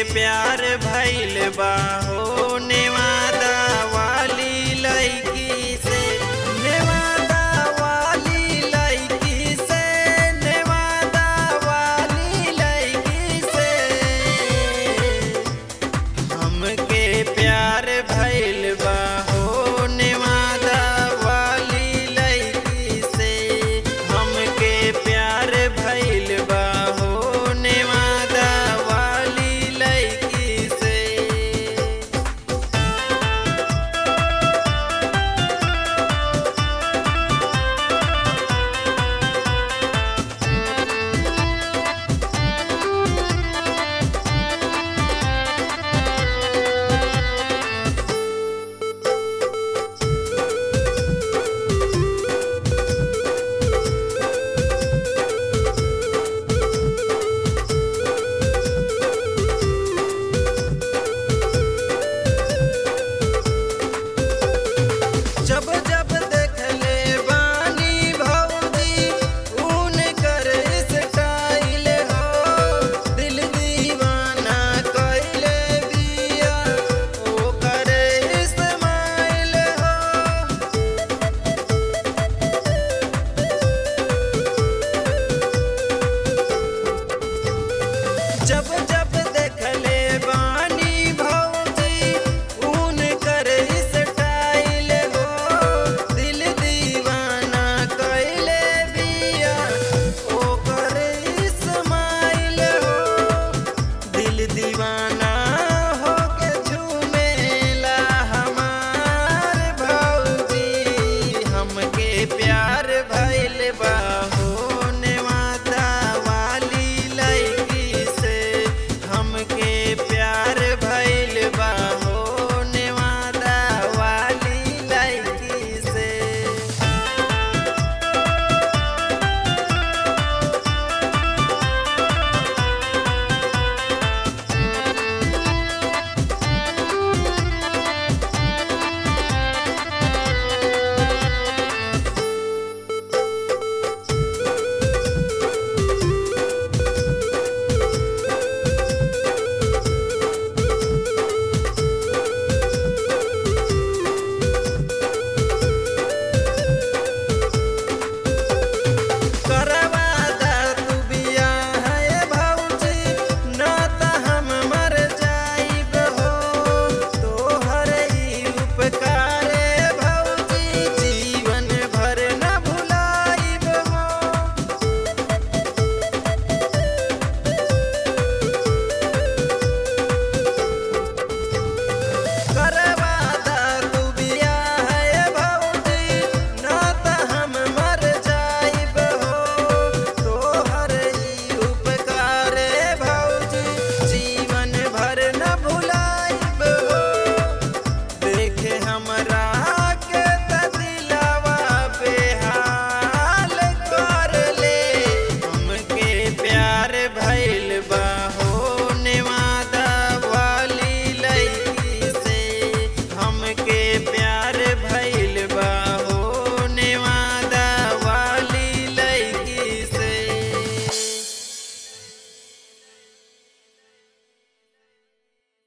प्यार भइल बा हो नेवादा वाली लड़की से नेवादा वाली लड़की से नेवादा वाली लड़की से हमके प्यार भइल बा हो नेवादा वाली लड़की से हमके प्यार भइल बा हो नेवादा वाली लड़की से जब जब देखले बानी भौजी ऊन कर स्टाइल हो दिल दीवाना कइले बिया ओ करे इस्माइल हो जब